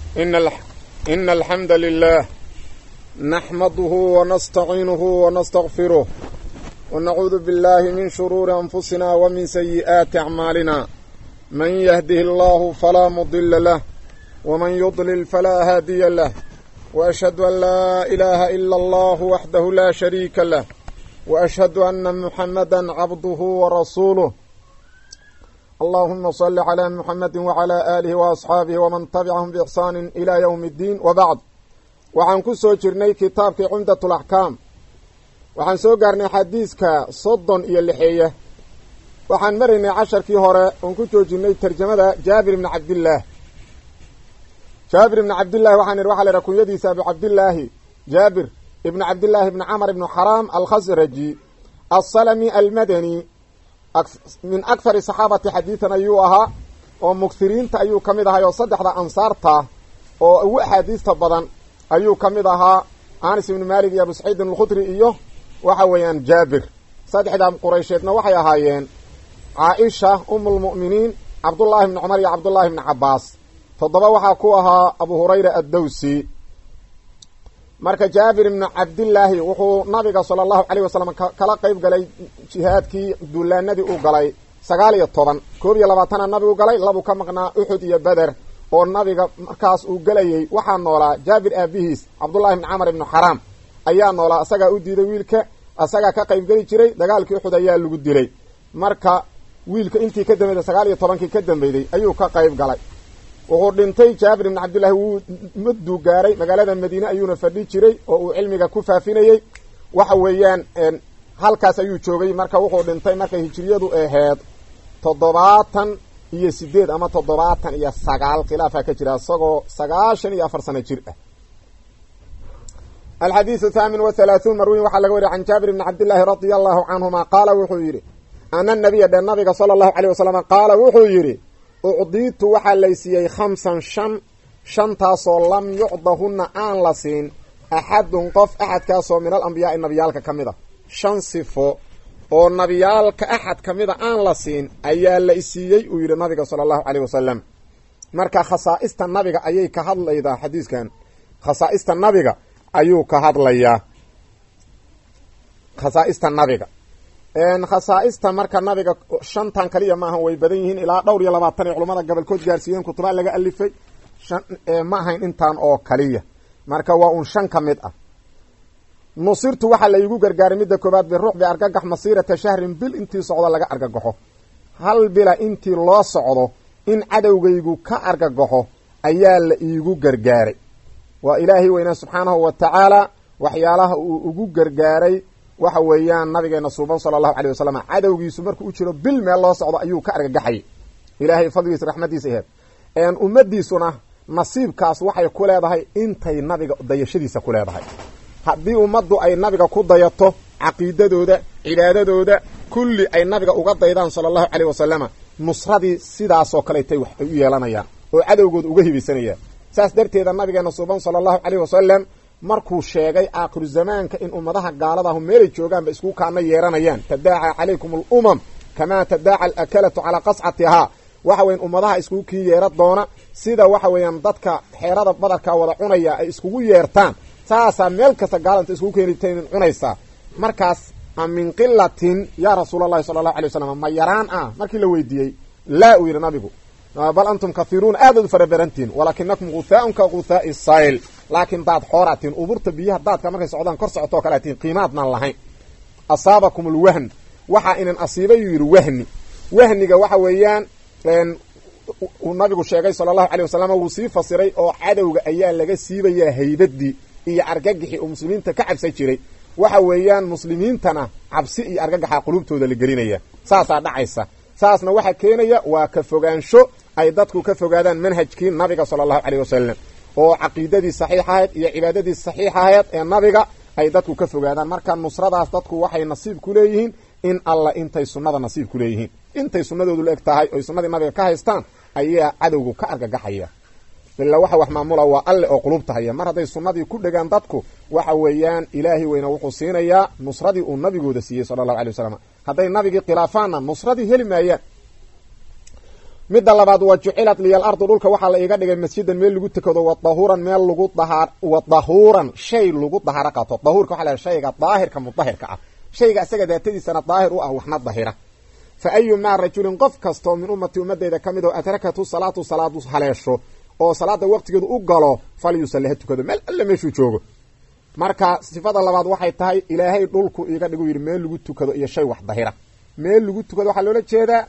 إن, الح... إن الحمد لله نحمده ونستعينه ونستغفره ونعوذ بالله من شرور أنفسنا ومن سيئات أعمالنا من يهده الله فلا مضل له ومن يضلل فلا هادي له وأشهد أن لا إله إلا الله وحده لا شريك له وأشهد أن محمدا عبده ورسوله اللهم صل على محمد وعلى آله وأصحاabه وman تبعهم بإحsaan إلى yوم الdين وبعd waxaan ku soo jirnay kitaabkii cumdaة الأحكاam waxaan soo gaarnay xadiiska soddon iyo lixeeya waxaan maraynay casharkii hore oon ku joojinay terjamada jaabir ibni cabdillaah jaabir ibni cabdillahi waxaan idhi waxa la idhaha kunyadiisa abu cabdillaahi jaabir ibni cabdillaahi ibni camr ibni xaraam alkhasraji aلsalmi almadani min akthari saxaabati xadiidan ayuu ahaa oo mugsiriinta ayuu ka mid ahay oo saddexda ansaarta oo ugu axaadiista badan ayuu ka mid ahaa anas ibni malik iyo abu saciidin alkhudri iyo waxa weeyaan jaabir saddexdaa quraysheedna waxay ahaayeen caaisha umulmu'miniin cabdullaahi ibni cumar iyo cabdullaahi ibni cabaas toddoba waxaa ku ahaa abu hurayra addawsi marka jaabir ibnu cabdillaahi wuxuu nabiga sala allahu caleyh wasalam kala qeyb galay jihaadkii duulaanadii uu galay sagaal iyo toban koob iyo labaatana nabigu galay labu ka maqnaa uxud iyo beder oo nabiga markaas uu gelayey waxaa noolaa jaabir aabihiis cabdullahi ibni camar ibnu xaraam ayaa noolaa asagaa u diiday wiilka asagaa ka qeybgeli jiray dagaalkii uxud ayaa lagu dilay marka wiilka intii ka dambeyday sagaal iyo tobankii ka dambeyday ayuu ka qeyb galay wuxuu dhintay jaabir ibni cabdillahi wuu mudduu gaaray magaalada madiine ayuuna fadhi jiray oo uu cilmiga ku faafinayey waxa weeyaan halkaas ayuu joogay marka wuxuu dhintay markay hijiriyadu aheed toddobaatan iyo sideed ama toddobaatan iyo sagaal khilaafaa ka jira isagoo sagaashan iyo afar sano jir ah alxadiidu thaamin wa halaahuun marwiin waxaa laga wariya can jaabir ibni cabdillaahi radia allahu canhuma qaala wuxuu yidhi ana nabiya dhe nabiga sala allahu caleyh wasalam qaala wuxuu yidhi ucdiitu waxaa laysiiyey khamsan shan shantaasoo lam yucdahunna aan la siin axadun qof axadkaasoo min al ambiyaai nabiyaalka ka mid a shan sifo oo nabiyaalka axad ka mida aan la siin ayaa la isiiyey uu yidhi nabiga sala allahu caleyh wasalam marka khasaa'ista nabiga ayay ka hadlaydaa xadiiskan khasaa'ista nabiga ayuu ka hadlayaa khasaa'ista nabiga khasaa'ista marka nabiga shantan kaliya maahan way badan yihiin ilaa dhowr iyo labaatan ay culamada gobolkood gaarsiiyeen kutubaa laga alifay shan ma ahayn intaan oo kaliya marka waa uun shan ka mid ah nusirtu waxaa la iigu gargaaray midda koobaad biruuxbi argagax masiirata shahrin bil intii socdo laga argagaxo hal bila intii loo socdo in cadowgaygu ka argagaxo ayaa la iigu gargaaray waa ilaahay weynaa subxaanahu wa tacaala waxyaalaha uu ugu gargaaray waxa weeyaan nabigeena suuban sala allahu caleyh wasalam cadowgiisu markuu u jiro bil meel loo socdo ayuu ka argagaxayay ilaahay fadligiisa raxmadiisa aheed ummadiisuna nasiibkaas waxay ku leedahay intay nabiga dayashadiisa ku leedahay haddii ummaddu ay nabiga ku dayato caqiidadooda cibaadadooda kulli ay nabiga uga daydaan sala allahu caleyh wasalama nusradii sidaasoo kaleetay wax ay u yeelanayaan oo cadowgooda uga hibaysanayaan saas darteeda nabigeena suuban sala allahu caleyh wasalam markuu sheegay aakhiru zamaanka in ummadaha gaaladahu meelay joogaanba isku kaana yeeranayaan tadaaca calaykum alumam kamaa tadaaca alakalatu calaa qascatihaa waxa weyan ummadaha iskugu kii yeera doona sida waxa weeyaan dadka xeerada badarka wada cunaya ay iskugu yeertaan saasaa meel kasta gaalanta iskugu keenitn cunaysaa markaas a min qilatin yaa rasuul allahi sala allahu alay wasalam ma yaraan ah markii la weydiiyey laa uu yidhi nabigu bal antum kathiruuna aadaad u farabarantihin walaakinakum guthaaun ka guthaai sayl laakiin daad xooratiin uburta biyaha daadka markay socdaan kor socotoo kale atiin qiimaadnaan lahayn asaabakum alwahn waxaa inan asiibay uu yidhi wahni wahniga waxa weeyaan uu nabigu sheegay sala allahu calay wasalam wuu sii fasiray oo cadowga ayaa laga siibayaa haybadii iyo argagixii uu muslimiinta ka cabsan jiray waxa weeyaan muslimiintana cabsi iyo argagaxa qulubtooda la gelinaya saasaa dhacaysa saasna waxaa keenaya waa ka fogaansho ay dadku ka fogaadaan manhajkii nabiga sala allahu caleyh wasalam oo caqiidadii saxiix ahayd iyo cibaadadii saxiix ahayd ee nabiga ay dadku ka fogaadaan marka nusradaas dadku waxay nasiib ku leeyihiin in alla intay sunnada nasiib ku leeyihiin intay sunnadoodu la eg tahay oy sunnadii nabiga ka haystaan ayaa cadowgu ka argagaxaya ilaa waxa wax maamula waa alle oo qulubta haya mar hadday sunnadii ku dhegaan dadku waxa weeyaan ilaahay weyna wuxuu siinayaa nusradii uu nabigooda siiyey sala allahu alay wasalam hadday nabigii khilaafaanna nusradii heli maayaan midda labaad wa jucilat liya alardu dhulka waxaa la iiga dhigay masjidan meel lagu tukado wa dahuuran meel lagu dahaar wa dahuuran shay lagu dahaaro qaato dahuurka waxa la shayga daahirka mudahirka ah shayga isaga daatadiisana daahir u ah waxna dahira fa ayumaa rajulin qof kastoo min ummati ummadeyda ka mid oo adrakathu salaatu salaadu haleesho oo salaada waqtigeedu u galo falyusalli ha tukado meel alle meeshuu joogo marka sifada labaad waxay tahay ilaahay dhulku iiga dhigu yidhi meel lagu tukado iyo shay wax dahira meel lagu tukado waxaa loola jeedaa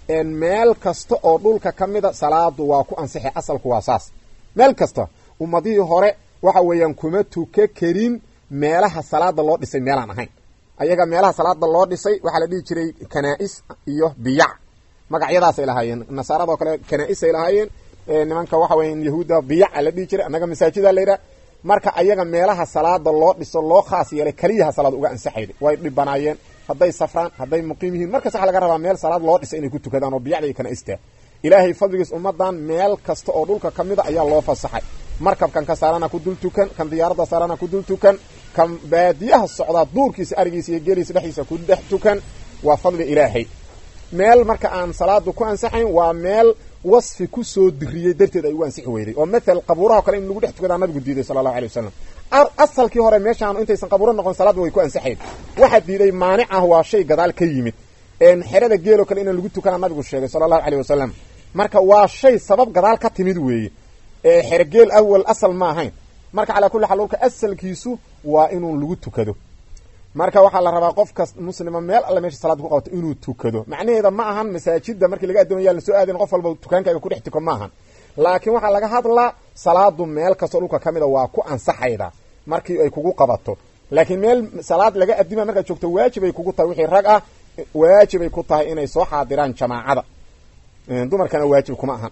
meel kasta oo dhulka ka mida salaadu waa ku ansixi asalku waa saas meel kasta ummadihii hore waxa weeyaan kuma tuka karin meelaha salaada loo dhisay meelaan ahayn ayaga meelaha salaada loo dhisay waxaa la dhihi jiray kanaa-is iyo biyac magacyadaasay lahaayeen nasaarado kale kanaa-isay lahaayeen nimanka waxa weya yahuudda biyaca la dhihi jiray annaga masaajida la yidhaha marka ayaga meelaha salaada loo dhiso loo khaas yeelay keliyaha salaad uga ansaxayda way dhibanaayeen hadday safraan hadday muqiim yihiin markas waxa laga rabaa meel salaad loo dhisay inay ku tukadaan oo biyacda iyo kanaa-istaa ilaahay fadligiis ummadan meel kasta oo dhulka ka mida ayaa loo fasaxay markabkan ka saarana ku dul tukan kan diyaaradda saarana ku dul tukan kan baadiyaha socdaa duurkiisa arigiisa iyo geeliisa dhexdiisa ku dhex tukan waa fadli ilaahay meel marka aan salaadu ku ansaxayn waa meel wasfi kusoo diriyey darteed ay ugu ansixi weyday oo mathal qabuuraha kale in lagu dhex tukadaa nabigu diiday sala allahu alay wasalam asalkii hore meeshaan intaysan qabuuro noqon salaadda way ku ansaxayn waxaa diiday maanic ah waa shay gadaal ka yimid xerada geeloo kale inaan lagu tukana nabigu sheegay sala allahu aleyh wasalam marka waa shay sabab gadaal ka timid weeye xere geel awal asal ma ahayn marka calaa kulli xaal dhulka asalkiisu waa inuu lagu tukado marka waxaa la rabaa qof kas muslima meel alle meesha salaad ku qabato inuu tukado macnaheeda ma ahan masaajida markii laga addoomaya lasoo aadayn qof walba tukaankaaga kudhex tuko ma ahan laakiin waxaa laga hadlaa salaadu meel kastoo dhulka ka mida waa ku ansaxayda markii ay kugu qabato laakiin meel salaad laga adima markaad joogto waajibay kugu tahay wixii rag ah waajibay ku tahay inay soo xaadiraan jamaacada dumarkana waajib kuma ahan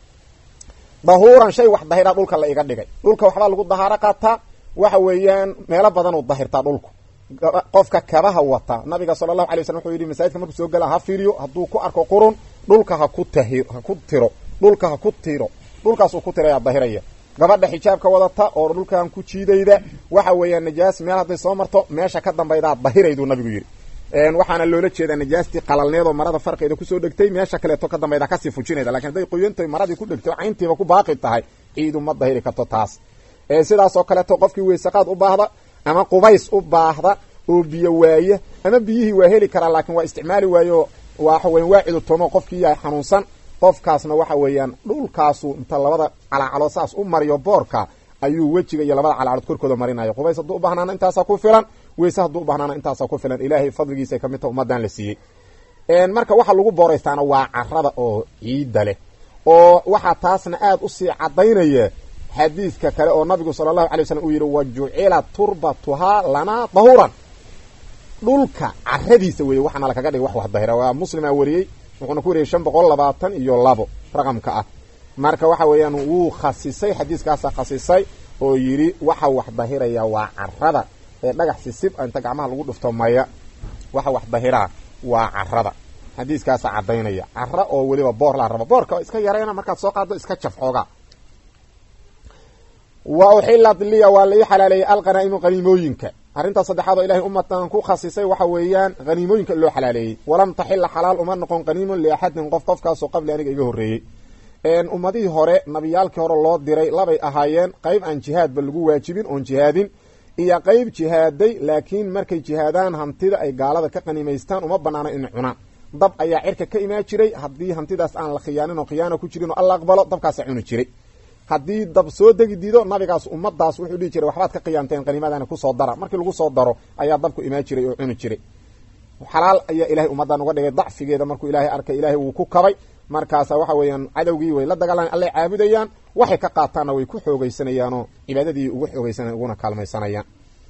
dahuuran shay wax dahira dhulka la iga dhigay dhulka waxbaa lagu dahaaro qaataa waxa weeyaan meelo badan u dahirtaa dhulku qofka kabaha wata nabiga sala allahu alay waslam wuxuu yidhi masaajidka markuu soo gala ha fiiriyo hadduu ku arko qurun dhulka ha ku tahi ha ku tiro dhulka ha ku tiro dhulkaasuu ku tirayaa dahiraya gabadha xijaabka wadata oo dhulkan ku jiidayda waxa weeyaan najaas meel hadday soo marto meesha ka dambaydaa dahirayduu nabigu yidhi waxaana loola jeedaa najaastii qalalneed oo marada farqeeda kusoo dhegtay meesha kaleeto ka dambayda kasii fujinayda lakin hadday qoyantahay maradii ku dhegtay cayntiiba ku baaqi tahay ciidu ma dahiri karto taas sidaas oo kaleeto qofkii weysaqaad u baahda ama qubays u baahda oo biyo waaye ama biyihii waa heli karaa laakiin waa isticmaali waayo waxa weyan waa cidutoomo qofkii yahay xanuunsan qofkaasna waxa weeyaan dhulkaasu inta labada calaacalood saas u mariyo boorka ayuu wejiga iyo labada calacalood korkooda marinayo qubays hadduu u bahnaana intaasaa ku filan weyse hadduu u bahnaana intaasaa ku filan ilaahay fadligiisa ka mid ta ummadan la siiyey marka waxa lagu booraystaana waa carada oo ciidda leh oo waxaa taasna aada usii cadaynaya xadiidka kale oo nabigu sala allahu alay waslm uu yidhi wa jucila turbatuhaa lanaa dahuuran dhulka caradiisa weeye waxaana lakaga dhigay wax wax dahira waa muslimaa wariyey wuxuuna ku wariyey shan boqol labaatan iyo labo raqamka ah marka waxa weeyaan wuu khasisay xadiiskaasa khasisay oo yidhi waxa wax dahiraya waa carada ee dhagax sisib inta gacmaha lagu dhufto maya waxa wax dahiraa waa carada xadiiskaasa cadaynaya cara oo weliba boor laa rabo boorka iska yarayna markaad soo qaado iska jaf xoogaa wa uxilat liya waa la ii xalaaleeyey alqanaa'imu qaniimooyinka arrintaas saddexaad oo ilahay ummatan ku khasisay waxa weeyaan haniimooyinka loo xalaaleeyey walam taxila xalaal uma noqon qaniimun liaxadin qof qofkaasoo qabli aniga iga horreeyey ummadihii hore nabiyaalkii hore loo diray labay ahaayeen qayb aan jihaadba lagu waajibin oon jihaadin iyo qayb jihaaday laakiin markay jihaadaan hantida ay gaalada ka qaniimaystaan uma banaana inay cunaan dab ayaa cirka ka imaan jiray haddii hantidaas aan la khiyaanin oo khiyaana ku jirin oo alla aqbalo dabkaasa cuni jiray haddii dab soo degi diido nabigaas ummadaas wuxuu dhihi jiray waxbaad ka qiyaamteen qaniimadana kusoo dara markii lagu soo daro ayaa dabku imaan jiray oo cuni jiray xalaal ayaa ilahay ummadan uga dhigay dacfigeeda markuu ilaahay arkay ilaahay wuu ku kabay markaasa waxa weeyaan cadowgii way la dagaalaan allay caabudayaan waxay ka qaataanna way ku xoogeysanayaanoo cibaadadii ugu xoogeysana uguna kaalmaysanayaan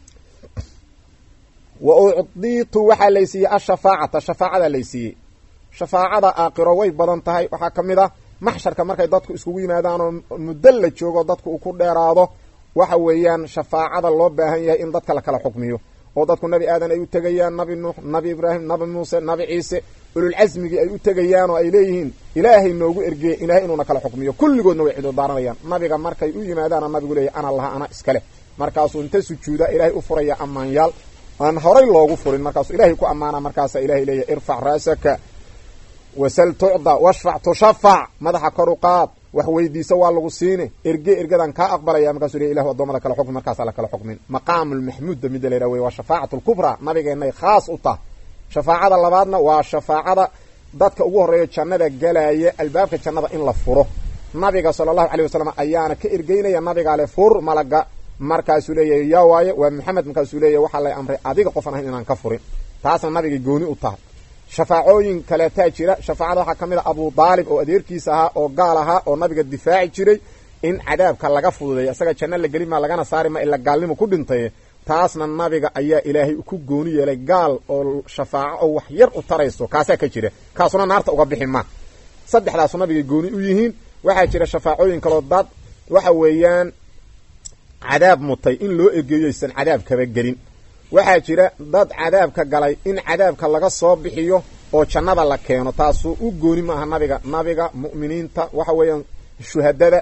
wa ucdiitu waxaa laysiiyey ashafaacata shafaacada laysiiyey shafaacada aakiro way badan tahay waxaa ka mid ah maxsharka markay dadku iskugu yimaadaan oo muddo la joogo dadku uu ku dheeraado waxa weeyaan shafaacada loo baahan yahay in dadka la kala xukmiyo oo dadku nabi aadan ay u tegayaan nabi nuux nabi ibraahim nabi muuse nabi ciise ululcasmigii ay u tegayaan oo ay leeyihiin ilaahay noogu ergeeye ilahay inuuna kala xukmiyo kulligoodna way cidudaaranayaan nabiga markay u yimaadaana nabigu leeyahy ana laha ana iska leh markaasuu inta sujuuda ilaahay u furaya ammaanyaal aan horay loogu furin markaasuu ilaahay ku ammaana markaasa ilahay leeyahy irfac ra'saka wasal tucda washfac tushafac madaxa kor u qaad wax weydiisa waa lagu siine erge ergadan kaa aqbalaya markaasuu le ilahu adoomada kala xukmi markaasa la kala xukmin maqaamulmaxmuudda mida la yhah wey waa shafaacatu lkubraa nabigeenay khaas u tah shafaacada labaadna waa shafaacada dadka ugu horreeya jannada galaya albaabka jannada in la furo nabiga sala allahu calay wasalam ayaana ka ergeynaya nabigaale fur malaga markaasuu leeyahay yaa waaye waa maxamed markaasuu leeyahy waxaa lay amray adiga qofan ahayn inaan ka furin taasna nabigay gooni u tahay shafaacooyin kaleetaa jira shafaacada waxaa ka mid a abu daalib oo adeerkiisa ahaa oo gaal ahaa oo nabiga difaaci jiray in cadaabka laga fududeeya isaga janno la gelin maa lagana saari ma ila gaalnimo ku dhintay taasna nabiga ayaa ilaahay ku gooni yeelay gaal oo shafaaco oo wax yar u tarayso kaasaa ka jira kaasuna naarta uga bixi ma saddexdaasu nabigay gooni u yihiin waxaa jira shafaacooyin kaloo dad waxa weeyaan cadaab mutay in loo ergeeyo aysan cadaab kaba gelin waxaa jira dad cadaabka galay in cadaabka laga soo bixiyo oo jannada la keeno taasuu u gooni maaha nabiga nabiga mu'miniinta waxa weeyaan shuhadada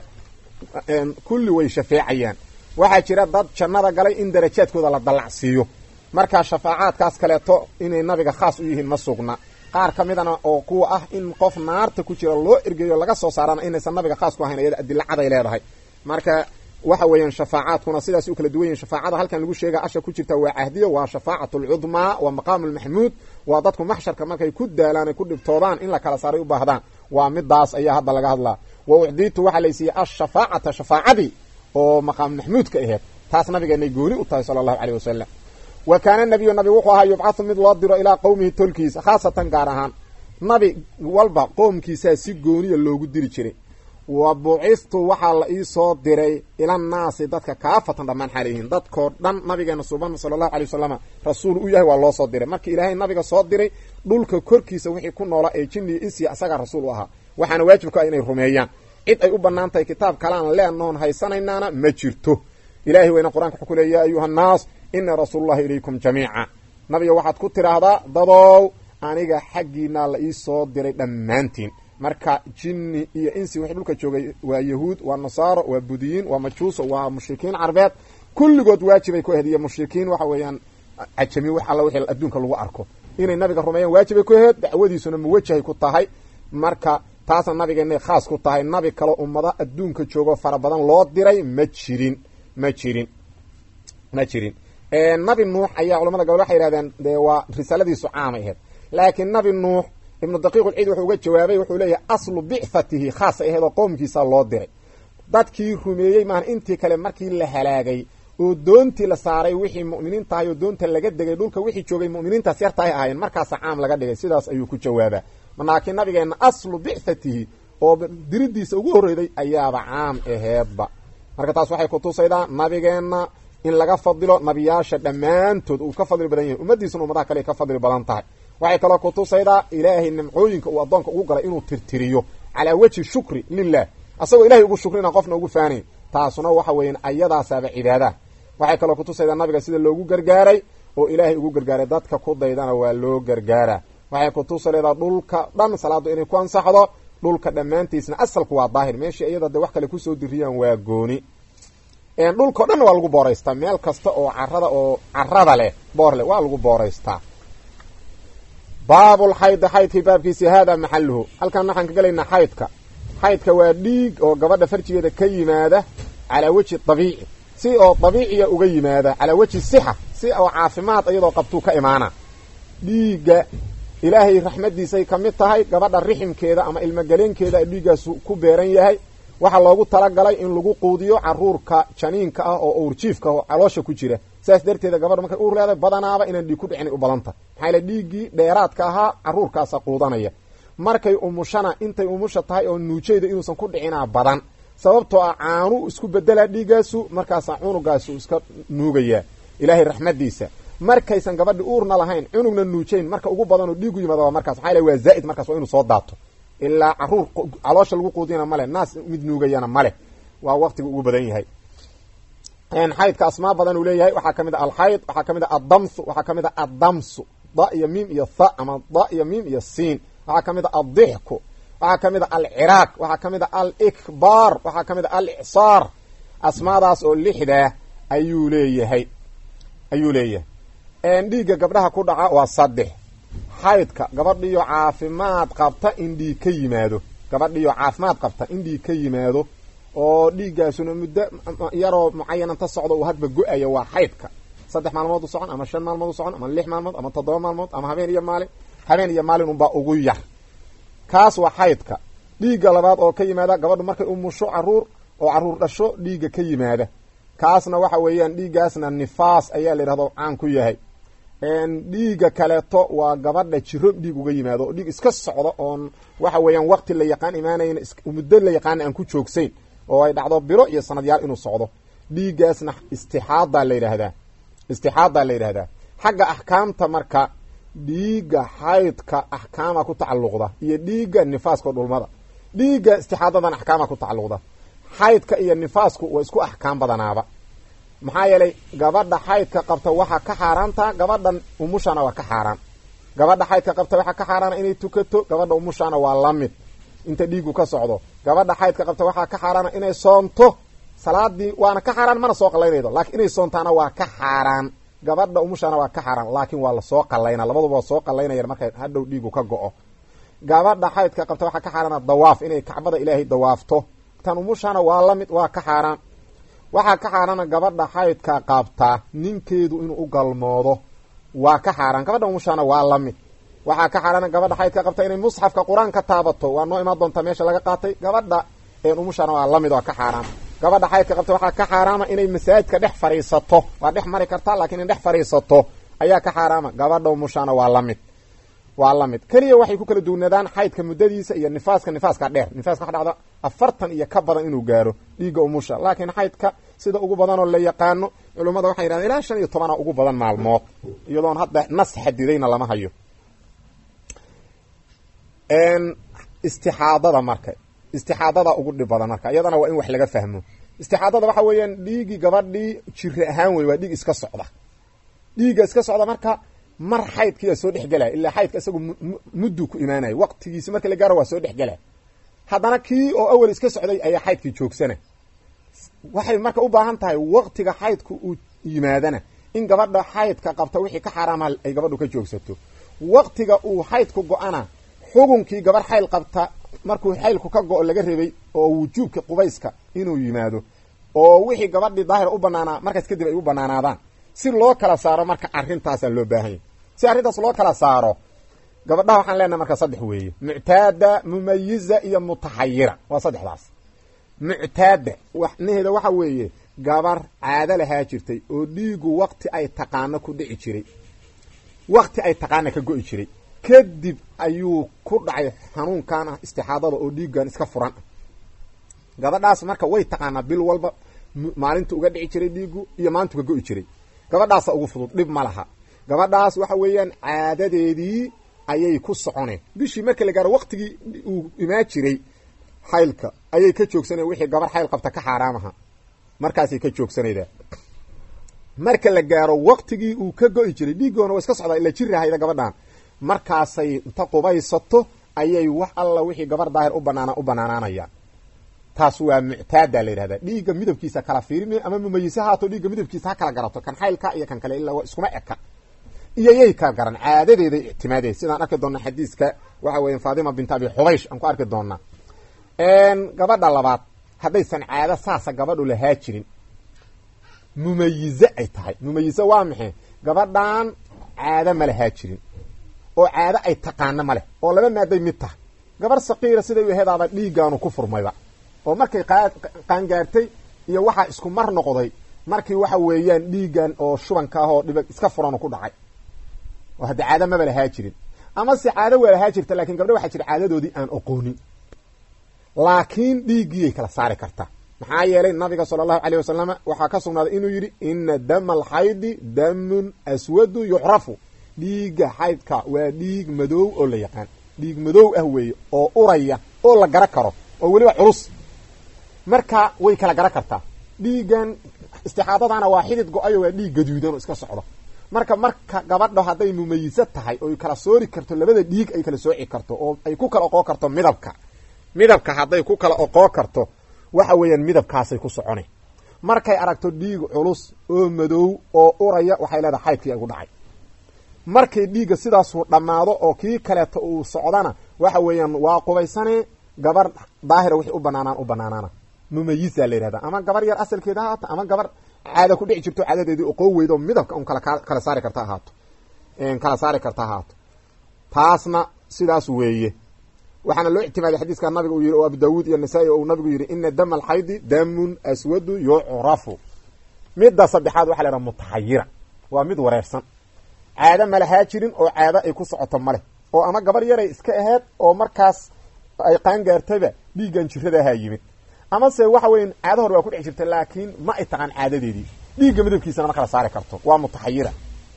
kulli way shafeecayaan waxaa jira dad jannada galay in darajaadkooda la dallacsiiyo markaa shafaacaadkaas kaleeto inay nabiga khaas u yihiin ma sugna qaar ka midana oo kuwa ah in qof naarta ku jira loo ergeeyo laga soo saarana inaysan nabiga khaas ku ahayn iyada adilla caday leedahay marka waxa weeyaan shafaacaadkuna sidaas u kala duwan yihin shafaacada halkan lagu sheega asha ku jirta waa cahdiya waa shafaacatu alcudmaa waa maqaamu lmaxmuud waa dadku maxsharka markay ku daalaan ay ku dhibtoodaan in la kala saaray u baahdaan waa midaas ayaa hadda laga hadlaa wa ucdiitu waxaa laysiiyey ashafaacata shafaacadii oo maqaamu maxmuudka aheed taas nabigeenay gooni u tahay sala allahu caleyh wasalam wa kaana nabiyu nabi wuxuu ahaa yubcathu mid loo diro ilaa qowmihi tolkiisa khaasatan gaar ahaan nabi walba qoomkiisaa si gooniya loogu diri jiray wa buciftu waxaa la ii soo diray ilannaasi dadka kaafatan dhammaan xaalayihiin dadkoo dhan nabigeena suban sala allahu alay wasalam rasuul u yahay waa loo soo diray markii ilaahay nabiga soo diray dhulka korkiisa wixii ku noola ee jinniya insiya isagaa rasuul u ahaa waxaana waajibka ah inay rumeeyaan cid ay u bannaan tahay kitaab kalaan leennoon haysanaynaana ma jirto ilahay weyna qur-anka wuxuu ku leey yaa ayuha annaas inii rasuulullahi ilaykum jamiica nabiga waxaad ku tidhaahdaa dadow aniga xaggiinaa la ii soo diray dhammaantiin marka jinni iyo insi wixii dhulka joogay waa yahuud waa nasaaro waa budiyiin waa majuuso waa mushrikiin carbeed kulligood waajibay ku aheed iyo mushrikiin waxa weeyaan cajami wax alla wixii adduunka lagu arko inay nabiga rumeeyaan waajibay ku aheed dacwadiisuna muwajahay ku tahay marka taasna nabigeennay khaas ku tahay nabi kaloo ummada adduunka joogo fara badan loo diray ma jirin ma jirin ma jirin nabi nuux ayaa culamada gobol waxay yihahdeen dee waa risaaladiisu caamay aheyd laakiin nabi nuux ibnu daqiiq ulciid wuxuu uga jawaabay wuxuu leeyahay aslu bicthatihi khaasay aheyd oo qoomkiisa loo diray dadkii rumeeyey maahan intii kale markii la halaagay oo doontii la saaray wixii mu'miniin tahay oo doonta laga degay dhulka wixii joogay mu'miniintaas yartahay ahaayeen markaasa caam laga dhigay sidaas ayuu ku jawaabaa laakiin nabigeenna aslu bicthatihi oo diridiisa ugu horreyday ayaaba caam aheedba marka taas waxay kutusaydaa nabigeenna in laga fadilo nabiyaasha dhammaantood uu ka fadli badan yahay ummaddiisuna ummadaha kale ka fadli badan tahay waxay kaloo kutusaydaa ilaahay nimcooyinka uu addoonka ugu galay inuu tirtiriyo calaa wejhi shukri lilah asagoo ilahay ugu shukrina qofna ugu faanayn taasuna waxa weeyaan ayadaasaaba cibaadaha waxay kaloo kutusaydaa nabiga sida loogu gargaaray oo ilaahay ugu gargaaray dadka ku daydana waa loo gargaaraa waxay kutusaleedaa dhulka dhan salaadu inay ku ansaxdo dhulka dhammaantiisna asalku waa daahir meeshii iyada de wax kale kusoo diriyaan waa gooni dhulkao dhan waa lagu booraystaa meel kasta oo carada oo carada leh boor leh waa lagu booraystaa baabulxaydi xaydkii baabkiisi haadaa maxaluhu halkan waxaan ka gelaynaa xaydka xaydka waa dhiig oo gabadha farjigeeda ka yimaada calaa weji dabiici si oo dabiiciya uga yimaada calaa weji sixa si oo caafimaad iyadoo qabtuu ka imaana dhiigga ilaahay raxmaddiisay ka mid tahay gabadha riximkeeda ama ilmogaleenkeeda dhiiggaasu ku beeran yahay waxaa loogu talagalay in lagu quudiyo caruurka janiinka ah oo uurjiifka oo caloosha ku jira saas darteeda gabadha markay uur leedahay badanaaba inaan dhiig ku dhicin u badanta maxaa yaele dhiiggii dheeraadka ahaa caruurkaasa quudanaya markay umushana intay umusha tahay oo nuujayda inuusan ku dhicinaa badan sababtoo ah caanu isku bedelaa dhiiggaasu markaasaa cunugaasu iska nuugayaa ilaahay raxmaddiisa markaysan gabadhi uurna lahayn cunugna nuujayn marka ugu badanoo dhiigu yimaada waa markaas maxaa yaele waa zaa'id markaas waa inuu soo daato ilaa caruur caloosha lagu quudiyana male naas mid nuugayana male waa waqtiga ugu badan yahay xaydka asmaa badan uu leeyahay waxaa kamid a alxayd waxaa kamid a addamsu waxaa kamid a addamsu da iyo miim iyo tha ama da iyo miim iyo siin waxaa kamid a addixku waxaa kamid a alciraaq waxaa kamid a alikbaar waxaa kamid a alicsaar asmaadaas oo lixdaa ayuu leeyahay ayuu leeyahay dhiigga gabdhaha ku dhaca waa saddex xaydka gabadhiyo caafimaad qabta in dhiig ka yimaado gabadhiyo caafimaad qabta in dhiig ka yimaado oo dhiiggaasuna muddo yaroo mucayananta socdo uu hadba go-aya waa xaydka saddex maalmood u socon ama shan maalmood u socon ama lix maalmood ama toddoba maalmood ama habeen iyo maalin habeen iyo maalin unbaa ugu yar kaas waa xaydka dhiigga labaad oo ka yimaada gabadhu markay umusho caruur oo caruur dhasho dhiigga ka yimaada kaasna waxa weeyaan dhiiggaasna nifaas ayaa la yidhahdo caan ku yahay dhiigga kaleeto waa gabadha jiro dhiig uga yimaado oo dhiig iska socda oon waxa weeyaan waqti la yaqaan imaanayn muddo la yaqaana aan ku joogsayn oo ay dhacdo bilo iyo sanadyaal inuu socdo dhiiggaasna istixaadaa la yidhaahdaa istixaadaa la yidhahdaa xagga axkaamta marka dhiigga xaydka axkaama ku tacalluqda iyo dhiigga nifaaska oo dhulmada dhiigga istixaadadan axkaama ku tacalluqda xaydka iyo nifaasku waa isku axkaam badanaaba maxaa yeelay gabadha xaydka qabta waxaa ka xaaraantaa gabadhan umushana waa ka xaaraan gabadha xaydka qabta waxaa ka xaaraana inay tukato gabadha umushana waa la mid inta dhiigu ka socdo gabadha xaydka qabta waxaa ka xaaraana inay soonto salaadii waana ka xaaraan mana soo qalaynaydo laakiin inay soontaana waa ka xaaraan gabadha umushana waa ka xaaraan laakiin waa lasoo qalayna labaduba waa soo qalaynayan markay hadhow dhiigu ka go-o gabadha xaydka qabta waxaa ka xaaraana dawaaf inay kacbada ilaahay dawaafto tan umushana waa la mid waa ka xaaraan waxaa ka xaaraana gabadha xaydka qabta ninkeedu inuu u galmoodo waa ka xaaraan gabadha umushana waa la mid waxaa ka xaaraana gabadha xaydka qabta inay musxafka qur-aanka taabato waa noo imaan doontaa meesha laga qaatay gabadha umushana waa la mid waa ka xaaraan gabadha xaydka qabta waxaa ka xaaraama inay masaajidka dhex fadhiisato waa dhex mari kartaa laakiin in dhex fadhiisato ayaa ka xaaraama gabadha umushana waa la mid waa la mid keliya waxay ku kala duwnaadaan xaydka muddadiisa iyo nifaaska nifaaska dheer nifaaska waxa dhacda afartan iyo ka badan inuu gaaro dhiigga umusha laakiin xaydka sida ugu badanoo la yaqaano culummada waxay yidhahdeen ilaa shan iyo tobana ugu badan maalmood iyadoon hadda nas xadidayna lama hayo istixaadada marka istixaadada ugu dhib badan marka iyadana waa in wax laga fahmo istixaadada waxa weeyaan dhiigii gabadhii jiri ahaan wey waa dhiig iska socda dhiigga iska socda marka mar xaydkiiyaa soo dhexgelaya ilaa xaydka isagu muddu ku imaanaya waqtigiisi marka la gaaro waa soo dhexgelaya haddana kii oo awel iska socday ayaa xaydkii joogsana waxay marka u baahan tahay waqtiga xaydku uu yimaadana in gabadha xaydka qabta wixii ka xaaraama ay gabadhu ka joogsato waqtiga uu xaydku go-ana xugunkii gabarh xayl qabta markuu xaylku ka go-o laga rabay oo wujuubka qubayska inuu yimaado oo wixii gabadhii daahir u banaanaa markaas kadib ay u banaanaadaan si loo kala saaro marka arintaasaa loo baahanya si arrintaas loo kala saaro gabadhaha waxaan leenahay marka saddex weeye muctaada mumayiza iyo mutaxayira waa saddexdaas muctaada waxnaheeda waxa weeye gabar caado lahaa jirtay oo dhiigu waqti ay taqaano ku dhici jiray waqti ay taqaana ka go-i jiray kadib ayuu ku dhacay xanuunkan ah istixaadada oo dhiiggan iska furan ah gabadhaas marka way taqaanaa bil walba maalinta uga dhici jiray dhiigu iyo maalintu ka go-i jiray gabadhaasa ugu fudud dhib ma laha gabadhaas waxa weeyaan caadadeedii ayay ku soconeen bishii marka la gaaro waqtigii uu imaan jiray xaylka ayay ka joogsanaya wixii gabar xayl qabta ka xaaraamaha markaasay ka joogsanaydaa marka la gaaro waqtigii uu ka go-i jiray dhiiggoona waa iska socdaa ila jirahayda gabadhan markaasay inta qubaysato ayay wax alla wixii gabar daahir u banaana u banaanaanayaan taas waa muctaada la yidhahda dhiigga midabkiisa kala fiirimi ama mumayise haato dhiigga midabkiisa ha kala garato kan xaylka iyo kan kale ilaa iskuma eka iyo yay kala garan caadadeeday ictimaadeen sidaan arki doona xadiiska waxa weya faatima bint abi xubaysh aan ku arki doonaa gabadha labaad haddaysan caado saasa gabadhu lahaa jirin mumayize ay tahay mumayize waa maxay gabadhan caado ma lahaa jirin oo caado ay taqaano ma leh oo laba maaday mid tahay gabar saqiira siday u aheedaaba dhiiggaanu ku furmayba oo markay qaangaartay iyo waxaa isku mar noqday markii waxa weeyaan dhiiggan oo shubanka ah oo dhiba iska furan ku dhacay oo hadda caado maba lahaa jirin ama se caado waa lahaa jirta lakin gabdha waxaa jira caadadoodii aan oqoonin laakiin dhiiggiyay kala saari kartaa maxaa yeelay nabiga sala allahu alayh wasalama waxaa ka sugnaaday inuu yidhi ina dama alxaydi damun aswadu yucrafu dhiigga xaydka waa dhiig madow oo la yaqaan dhiig madow ah weeye oo uraya oo la gara karo oo weliba culus marka way kala gara kartaa dhiiggan istixaadadana waa xidid go-ayo waa dhiig gaduudan oo iska socdo marka marka gabadho hadday mumayiso tahay oy kala soori karto labada dhiig ay kala sooci karto oo ay ku kala oqoo karto midabka midabka hadday ku kala oqoo karto waxa weeyaan midabkaasay ku socona markay aragto dhiig culus oo madow oo uraya waxay leedahay xaydkii igu dhacay markay dhiigga sidaasuu dhammaado oo kii kaleeto uu socdana waxa weeyaan waa qubaysane gabar daahira wixii u banaanaan u banaanaana mumayisa la yihahda ama gabar yar asalkeeda ha ahaato ama gabar caada ku dhici jirto caadadeedii oqoo weydo midabka un kala kala saari karta ahaato kala saari karta ahaato taasna sidaas weeye waxaana loo ictimaaday xadiiska nabiga uu yihi oo abu daawuud iyo nasaa-i uu nabigu yihi ina dama alxaydi damun aswadu yucrafu midda saddexaad waxa la yhaha mutaxayira waa mid wareersan caado malahaa jirin oo caado ay ku socoto maleh oo ama gabar yaray iska aheyd oo markaas ay qaangaartayba dhiiggan jirada ahaa yimid amase waxa weya caado hore waa ku dhex jirta laakiin ma ay taqaan caadadeedii dhiigga midabkiisana ma kala saari karto waa mutaxayira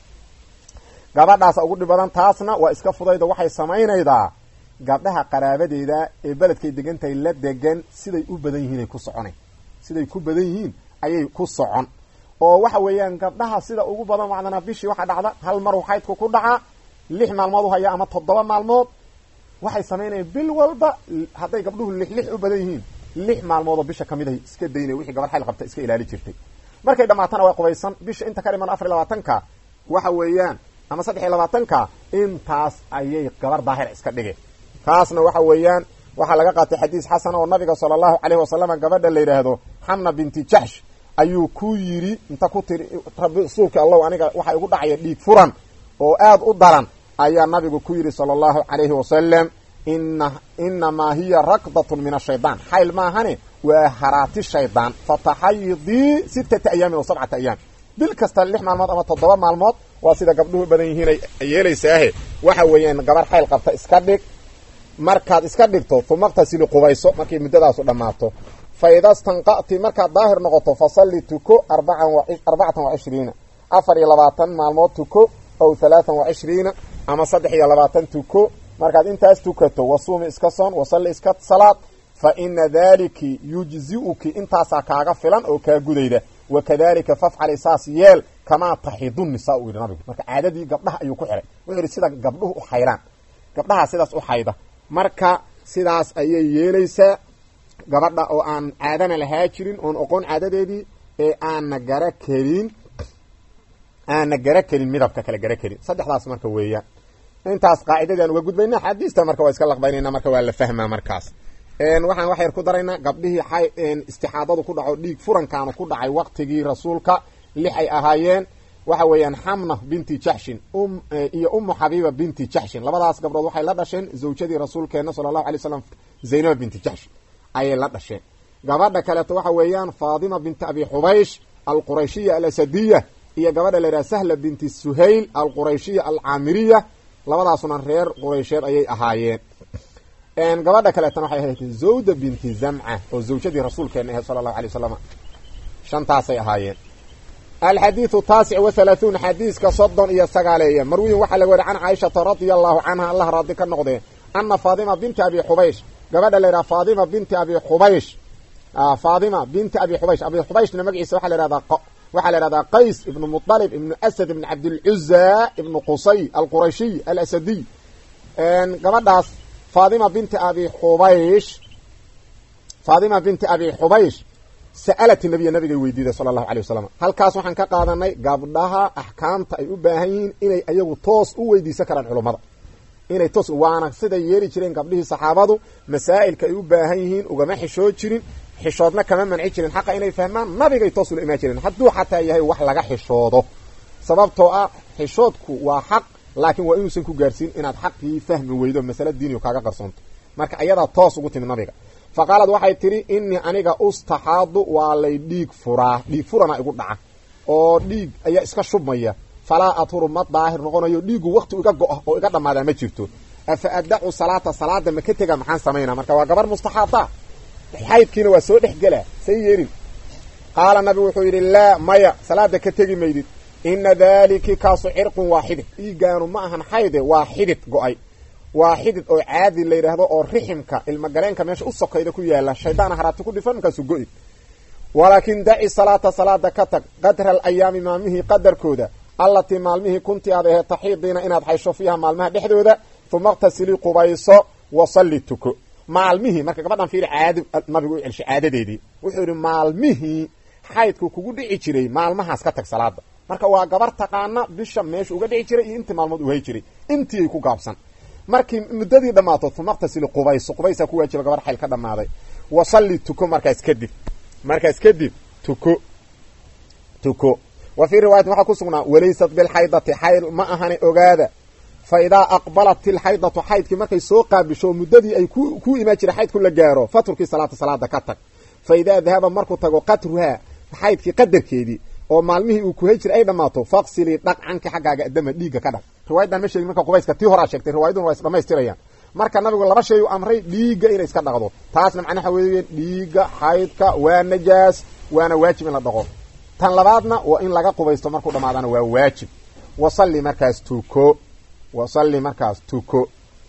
gabadhaasa ugu dhib badan taasna waa iska fudayda waxay samaynaydaa gabdhaha qaraabadeeda ee beledkay degantahay la degan siday u badan yihiin ay ku soconayn siday ku badan yihiin ayay ku socon oo waxa weeyaan gabdhaha sida ugu badan macdanaa bishii waxaa dhacda hal mar xaydku ku dhacaa lix maalmood u haya ama toddoba maalmood waxay samaynayaan bil walba hadday gabdhuhu lix lix u badan yihiin lix maalmoodoo bisha kamid ahay iska daynay wixii gabar xayl qabta iska ilaali jirtay markay dhamaatana waa qubaysan bisha inta ka dhiman afar iyo labaatanka waxa weeyaan ama saddex iyo labaatanka intaas ayay gabar daahir iska dhige taasna waxa weeyaan waxaa laga qaatay xadiis xasan oo nabiga sala allahu caleyhi wasalam gabadha la yidhaahdo xamna binti jaxsh ayuu ku yidhi inta ku tiri rasuulka allow aniga waxa igu dhacaya dhiig furan oo aada u daran ayaa nabigu ku yidhi sala allahu calayhi wasalam ina inamaa hiya rakdatun min ashaydaan xayl maahane waa haraati shaydaan fataxayidii sittata ayaamin oo sabcata ayaam bil kasta lix maalmood ama toddoba maalmood waa sida gabdhuhu badan yihiin ay yeelaysaahe waxa weeyaan gabar xayl qabta iska dhig markaad iska dhigto uma qtasili qubayso markay muddadaasu dhammaato fa ida stanqa'ti markaad daahir noqoto fasalli tuko arbaan arbacatan wa cishriina afar iyo labaatan maalmood tuko aw halaatan wa cishriina ama saddex iyo labaatan tuko markaad intaas tukato wasuumi iska soon wasalli iska salaad fa ina daliki yujzi'uki intaasaa kaaga filan oo kaa gudayda wakadalika fafcali saas yeel kamaa taxidu nisaa uu yidhi nabigu marka caadadii gabdhaha ayuu ku xihay wuxuu yidhi sida gabdhuhu u xaydaan gabdhaha sidaas u xayda marka sidaas ayay yeelaysaa gabadha oo aan caadana lahaa jirin oon oqoon caadadeedii ee aana gara kelin aana gara kelin midabka kale gara kelin saddexdaas marka weeyaan intaas qaacidadii aan uga gudbayna xadiista marka waa iska laqbaynayna marka waa la fahmaa markaas waxaan wax yar ku daraynaa gabdhihii xay istixaadadu ku dhaco dhiig furankaanu ku dhacay waqtigii rasuulka lix ay ahaayeen waxa weeyaan xamna binti jaxshin iyo umu xabiiba binti jaxshin labadaas gabdhood waxay la dhasheen zawjadii rasuulkeena sala allahu alay slam zaynaba binti jaxshin ayay la dhasheen gabadha kaleeto waxa weeyaan faadima binti abi xubaysh alqurayshiya alasadiya iyo gabadha la yidhaha sahla binti suhayl alqurayshiya alcaamiriya labadaasuna reer quraysheed ayay ahaayeen gabadha kaleetana waxay ahayd zawda binti zamca oo zawjadii rasuulkeena ahayd sala allahu alay wasalam shantaasay ahaayeen alxadiidu taasic wa halaahuun xadiiska soddon iyo sagaaleeya marwiyin waxaa laga wari can caaishata radia allahu canha allah raadi ka noqdee ana faadima binti abi xubaysh gabadha la yidhaha faadima binti abi xubaysh faadima binti abi xubaysh abi xubayshna magaciisa waxaa la yhahdaa waxaa la yhahdaa qays ibnu muطalib ibnu asad ibn cabdilcuza ibnu qusay alqurashiy alasadiy gabadhaas faadima binti abi xubaysh faadima binti abi xubaysh sa'alat nabiya nabigay weydiiday sala allahu alay wasalam halkaas waxaan ka qaadanay gabdhaha axkaamta ay u baahan yihiin inay ayagu toos u weydiisan karaan culummada inay toos waana siday yeeli jireen gabdhihii saxaabadu masaa'ilka ay u baahan yihiin ugama xishood jirin xishoodna kama manci jirin xaqa inay fahmaan nabigay toos ula imaan jireen hadduu xataa yahay wax laga xishoodo sababtoo ah xishoodku waa xaq laakiin waa inuusan ku gaarsiin inaad xaqii fahmi weydo masale diiniyo kaaga qarsoonto marka ayadaa toos ugu timid nabiga fa qaalad waxay tidhi innii aniga ustaxaadu waa lay dhiig furaa dhiig furana igu dhaca oo dhiig ayaa iska shubmaya falaa athuru ma daahir noqonayo dhiigu wakti iga go-a oo iga dhammaadaa ma jirto afa addacu salaata salaada ma ka tega maxaan samaynaa marka waa gabar mustaxaada xaydkiina waa soo dhex gelaa say yeelin qaala nabigu wuxuu yidhi laa maya salaada ka tegi maydid ina daaliki kaasu cirqun waa xidid dhiiggaanu ma ahan xayde waa xidid go-ay waa xidid oo caadi la yidhaahdo oo riximka ilmagaleenka meesha u sokayda ku yaala shaydaana haraati ku dhifan markaasu go-i walaakin daci salaata salaada ka tag qadra alayaami maalmihii qadarkooda allatii maalmihii kuntii aad aheed taxiidiina inaad xaysho fiiha maalmaha dhexdooda uma qtasilii qubayso wasalli tuko maalmihii marka gabadhan fiiri caado nabigu u celshay caadadeedii wuxuu yidhi maalmihii xaydku kugu dhici jiray maalmahaas ka tag salaada marka waa gabar taqaana bisha meesha uga dhici jiray iyo intii maalmood u hay jiray intiiay ku gaabsan markii muddadii dhammaato umaqtasili qubayso qubaysaa ku waajiba gabar xayl ka dhammaaday wasalli tuko markaas kadib markaas kadib tuko tuko wa fii riwaayatin waxaa ku sugnaa walaysat bilxaydati xayl ma ahani ogaada fa idaa aqbalat ilxaydatu xaydkii markay soo qaabisho muddadii ay ku imaan jiray xaydku la gaaro faturkii salaata salaada ka tag fa idaa dahaba markuu tago qatruhaa xaydkii qadarkeedii oo maalmihii uu kuhay jiray ay dhammaato faqsilii dhaq canki xaggaaga adama dhiigga ka dhaq riwaayadan ma sheegin marka qubayska tii horaa sheegtay riwaayaduna waa is dhamaystirayaan marka nabigu laba shay u amray dhiigga inay iska dhaqdo taasna macnaha weeye dhiigga xaydka waa najaas waana waajib in la dhaqo tan labaadna waa in laga qubaysto markuu dhamaadana waa waajib wasalli markaas tuko wasalli markaas tuko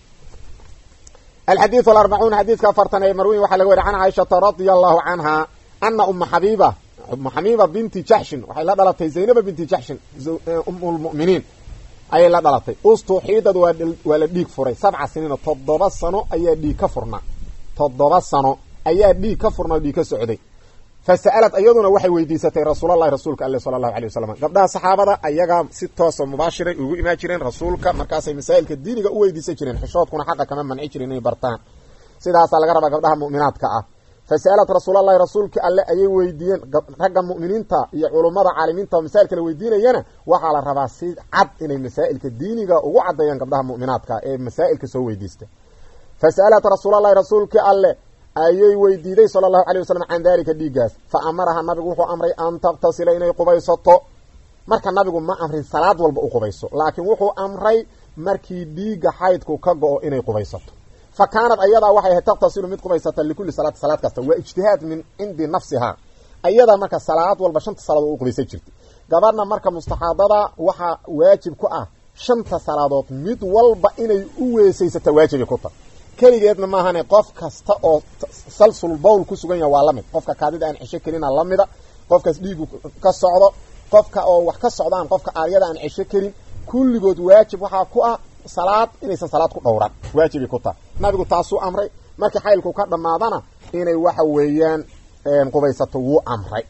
alxadiidu alarbacuun xadiidka afartan ee marwiin waxaa laga weri can caaishata radia allahu canha ana uma xabiiba uma xabiiba binti jaxshin waxay la dhalatay zaynaba binti jaxshin umulmu'miniin ayay la dhalatay ustuxiidad waa la dhiig furay sabca siniina toddoba sano ayaa dhiig ka furnaa toddoba sano ayaa dhiig ka furnaa o dhiig ka socday fa sa'alad iyaduna waxay weydiisatay rasuulallahi rasuulka ale sala allahu alay wasalam gabdhaha saxaabada ayagaa si toosa mubaashiray ugu imaan jireen rasuulka markaasay masaa'ilka diiniga u weydiisan jireen xishoodkuna xaqa kama manci jirin inay bartaan sidaasaa laga rabaa gabdhaha mu'minaadka ah fa sa'alad rasuulallahi rasuulka alle ayay weydiiyeen ragga mu'miniinta iyo culummada caalimiinta oo masaa'ilka la weydiinayana waxaa la rabaa si cad inay masaa'ilka diiniga ugu caddeeyaan gabdhaha mu'minaadka ee masaa'ilka soo weydiista fa sa'alat rasuulallahi rasuulka alle ayay weydiiday sala allahu alay wasalam can dalika dhiiggaas fa amaraha nabigu wuxuu amray an taktasila inay qubaysato marka nabigu ma amrin salaad walba u qubayso laakiin wuxuu amray markii dhiigga xaydku ka go-o inay qubaysato fa kaanad ayadaa waxay ahayd taktasilu mid qubaysata likulli salaati salaad kasta waa ijtihaad min cindi nafsihaa ayadaa marka salaad walba shanta salaadood u qubaysan jirtay gabadhna marka mustaxaadada waxaa waajib ku ah shanta salaadood mid walba inay u weesaysata waajibay ku tahay keligeedna maahane qof kasta oo salsul bowl ku sugan yaha waa la mid qofka kaadida aan cesho kelina lamida qofkaas dhiigu ka socdo qofka oo wax ka socdaan qofka aaryada aan cesho kelin kulligood waajib waxaa ku ah salaad inaysan salaad ku dhowran waajibay ku tahay nabigu taasuu amray markii xaylku ka dhammaadana inay waxa weeyaan qubaysato wuu amray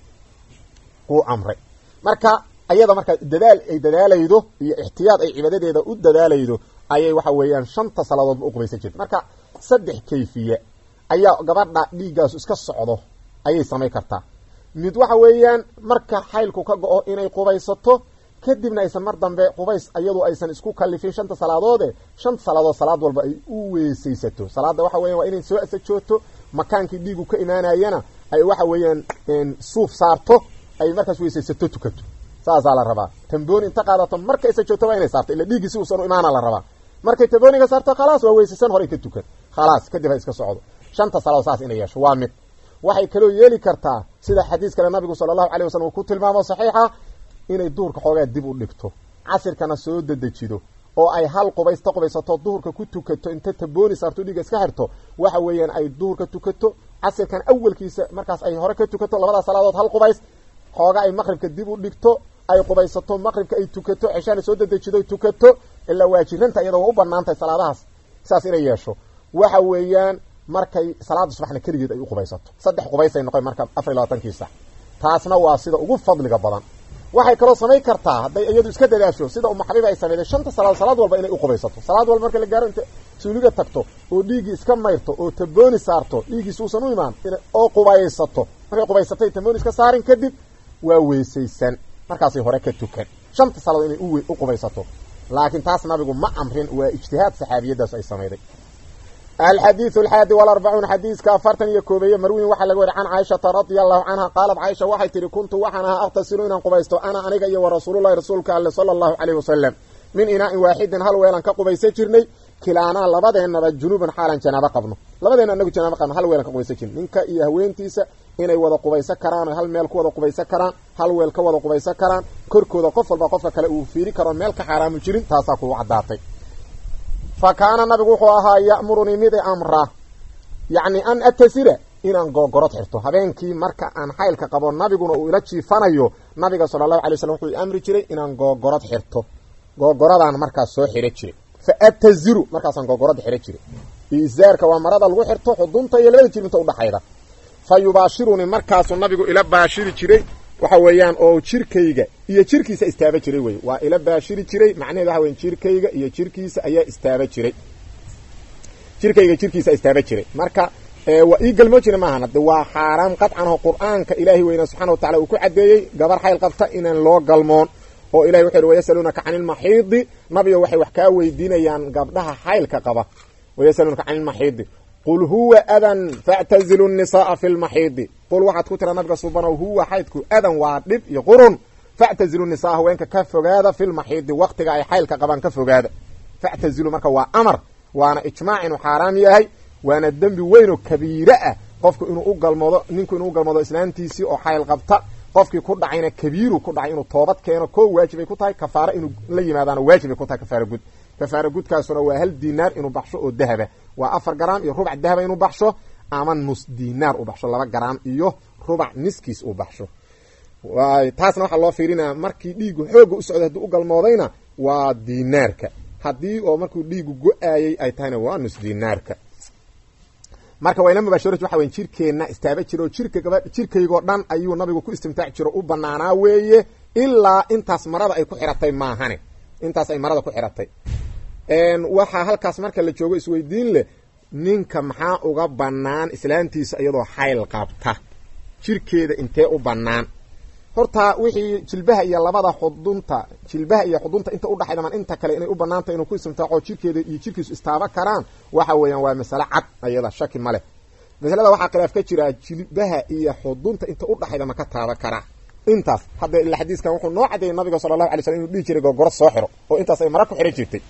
wuu amray marka ayada marka dadaal ay dadaalaydo iyo ixtiyaad ay cibaadadeeda u dadaalaydo ayay waxa weeyaan shanta salaadoodba u qubaysan jirta marka saddex kayfiye ayaa gabadha dhiiggaasu iska socdo ayay samayn kartaa mid waxa weeyaan marka xaylku ka go-o inay qubaysato kadibna aysan mar dambe qubays iyadu aysan isku kalifin shanta salaadoode shanta salaadood salaad walba ay u weesaysato salaada waxa weyan waa inay soo asajoogto makaankii dhiigu ka imaanayana ay waxa weeyaan suuf saarto ay markaas weysaysato tukato saasaa la rabaa tambooni inta qaadato marka asajoogto waa inay saarto ila dhiiggii si uusan u imaana la rabaa markay tambooniga saarto khalaas waa weysaysan horay ka tukan khalaas kadib ha iska socdo shanta salaadood saas inay yeesho waa mid waxay kaloo yeeli kartaa sida xadiis kale nabigu sala allahu alay wasalam uu ku tilmaamo saxiixa inay duhurka xoogaa dib u dhigto casirkana soo dedejido oo ay hal qubaysta qubaysato duhurka ku tukato inta tabooni saarto dhiiga iska xirto waxa weeyaan ay duhurka tukato casirkan awalkiisa markaas ay hore ka tukato labadaas salaadood hal qubays xoogaa ay maqribka dib u dhigto ay qubaysato maqribka ay tukato ceshaana soo dedejido tukato ilaa waajiranta iyada waa u banaantahay salaadahaas saas inay yeesho waxa weeyaan markay salaada subaxna keligeed ay u qubaysato saddex qubaysay noqon marka afar iyo labaatankii sax taasna waa sida ugu fadliga badan waxay kaloo samayn kartaa hadday iyadu iska dadaasho sida uma xabiib ay sameeyday shanta salaadood salaad walba inay u qubaysato salaad walba marka la gaaro inta suuliga tagto oo dhiiggii iska mayrto oo tabooni saarto dhiiggiis uusan u imaan oo qubaysato markay qubaysatay tabooni iska saarin kadib waa weysaysan markaasay hore ka tukan shanta salaadood inay u qubaysato laakiin taas nabigu ma amrin waa ijtihaad saxaabiyadaas ay samayday alxadiidu alxaadi walarbacuun xadiiska afartan iyo koobeeye marwiin waxaa laga weri can caaishata radia allahu canha qaalat caaisha waxay tihi kuntu waxaan ahaa aqtasilu inaan qubaysto ana aniga iyo wa rasuululahi rasuulka alle sala allahu caleyh wasalam min inaa'in waaxidin hal weelan ka qubaysan jirnay kilaanaa labadeennaba junuuban xaalan janaabo qabno labadeenna anagu janaabo qabno hal weelan ka qubaysan jirnay ninka iyo haweentiisa inay wada qubaysan karaan hal meel ku wada qubaysan karaan hal weel ka wada qubaysan karaan korkooda qof walba qofka kale uu fiiri karo meel ka xaaraamu jirin taasaa kugu caddaatay fa kaana nabigu wuxuu ahaa ya'murunii mid i amra yacni an atasira inaan googorod xirto habeenkii marka aan xaylka qabo nabiguna uu ila jiifanayo nabiga sala allahu alay waslm wuxuu i amri jiray inaan googorod xirto googoradaan markaas soo xiro jiray fa ataziru markaasaan googorada xiro jiray izaarka waa marada lagu xirto xudunta iyo labada jibinta udhaxayda fa yubaashirunii markaasuu nabigu ila baashiri jiray waxa weeyaan oo jirkayga iyo jirkiisa istaaba jiray wey waa ila baashiri jiray macnaheed waxa weyan jirkayga iyo jirkiisa ayaa istaaba jiray jirkayga jirkiisa istaaba jiray marka waa ii galmoo jira maahan hadde waa xaaraam qadcan oo qur-aanka ilaahay weyna subxana wa tacala uu ku caddeeyey gabar xayl qabta inaan loo galmoon oo ilahay wuxu uhi wayasaluunaka cani ilmaxiidi nabiga waxay wax kaa weydiinayaan gabdhaha xaylka qaba wayasaluunaka cani ilmaxiidi qul huwa adan factazilu nisaaa fi lmaxiidi qul waxaad ku tira nabiga subanow huwa xaydku adan waa dhib iyo qurun factazilu nisaa haweenka ka fogaada fi lmaxiidi waktiga ay xaylka qabaan ka fogaada factazilu marka waa amar waana ijmaac inuu xaaraam yahay waana dembi weyn oo kabiire ah qofku inuu u galmoodo ninku inuu u galmoodo islaantiisii oo xayl qabta qofkii ku dhacayna kabiiru ku dhacay inuu toobad keeno koo waajibay ku tahay kafaaro inuu la yimaadaana waajibay ku tahay kafaara gud kafaara gudkaasuna waa hal dinaar inuu baxsho oo dahaba waa afar garaam iyo rubac dahaba inuu baxsho ama nus dinaar u baxsho laba garaam iyo rubac niskiis uu baxsho taasna waxaa loo fiirinaya markii dhiigu xooga u socday hadduu u galmoodayna waa dinaarka haddii oo markuu dhiigu go-aayay ay tahayna waa nus dinaarka marka wayla mubaasharatu waxa weyn jirkeenna istaaba jira oo jirka gaba jirkaygoo dhan ayuu nabigu ku istimtaaci jiro u banaanaa weeye ilaa intaas marada ay ku xiratay maahane intaas ay marada ku xiratay waxaa halkaas marka la joogo isweydiin leh ninka maxaa uga bannaan islaantiisa iyadoo xayl qabta jirkeeda intee u bannaan horta wixii jilbaha iyo labada xudunta jilbaha iyo xudunta inta udhaxayda man inta kale inay u banaantay inuu ku istimtaaco jirkeeda iyo jirkiisu istaaba karaan waxa weeyaan waa masale cad ayada shaki ma leh masalada waxaa khilaaf ka jira jilbaha iyo xudunta inta udhaxayda ma ka taaba karaa intaas hadda ila xadiiskan wuxuu noo cadeeyey nabiga sala allahu alay slam inuu dhihi jiray gogoro soo xiro oo intaas ay mara ku xihan jirtay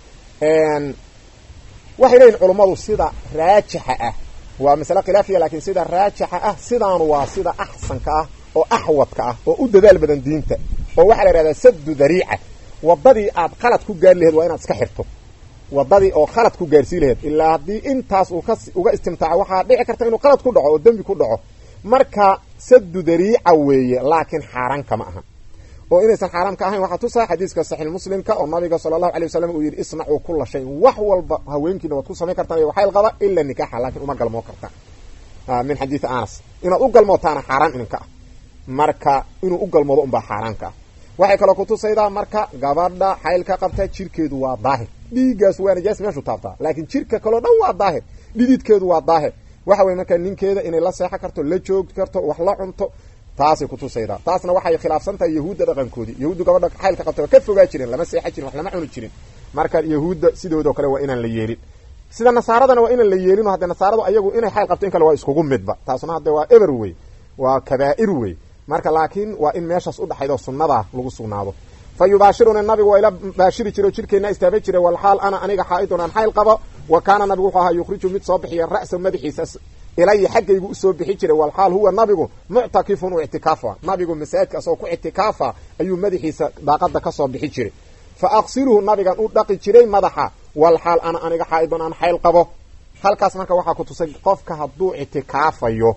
waxay leeyihin culummadu sida raajixa ah waa masale khilaafiya laakiin sida raajixa ah sidaanu waa sida axsanka ah oo axwadka ah oo u dadaal badan diinta oo waxaa la yihahdaa saddu dariica wadadii aad khalad ku gaari laheed waa inaad iska xirto wadadii oo khalad ku gaarsii laheed ilaa haddii intaas uu ka uga istimtaaco waxaa dhici karta inuu khalad ku dhaco oo dembi ku dhaco marka saddu dariica weeye laakiin xaaraan kama aha oo inaysan xaaraam ka ahayn waxaa tusaa xadiiska saxiix muslimka oo nabiga sala allahu alay wasalam uu yidhi isnacuu kula shayin wax walba haweenkiina waad ku samayn kartaan iyo xayl qaba ila nikaaxa laakiin uma galmoo kartaan min xadiidi anas inaad u galmootaana xaaraan idinka ah marka inuu u galmoodo unbaa xaaraanka ah waxay kaloo kutusaydaa marka gabadha xaylka qabta jirkeedu waa daahir dhiiggaas waa najaas meeshu taabtaa laakiin jirka kaleo dhan waa daahir dhididkeedu waa daahir waxa weye marka ninkeeda inay la seexo karto la joogi karto wax la cunto taasay kutusaydaa taasna waxay khilaafsan tahay yahuudda dhaqankoodii yahuuddu gabadha xaylka qabta waa ka fogaa jireen lama seexan jirin wax lama cuni jirin marka yahuudda sidoodao kale waa inaan la yeelin sida nasaaradana waa inaan la yeelino hadde nasaaradu ayagu inay xayl qabto in kale waa iskugu midba taasna hadde waa eber wey waa kabaa'ir wey marka laakiin waa in meeshaas udhaxayd oo sunnadaa lagu sugnaado fa yubaashiruni nabigu waa ila baashiri jire oo jirkeenna istaaba jiray walxaal ana aniga xaa-idun aan xayl qabo wa kaana nabigu wuxuu ahaa yukhriju mid soo bixiya ra'sa madaxiisa ilaya xaggaygu usoo bixi jiray walxaal huwa nabigu muctakifun u ictikaafa nabigu masaajidka asagoo ku ictikaafa ayuu madaxiisa daaqada kasoo bixi jiray fa aqsiluhu nabigan u dhaqi jiray madaxa walxaal ana aniga xaa-idun aan xayl qabo halkaas marka waxaa ku tusay qofka hadduu ictikaafayo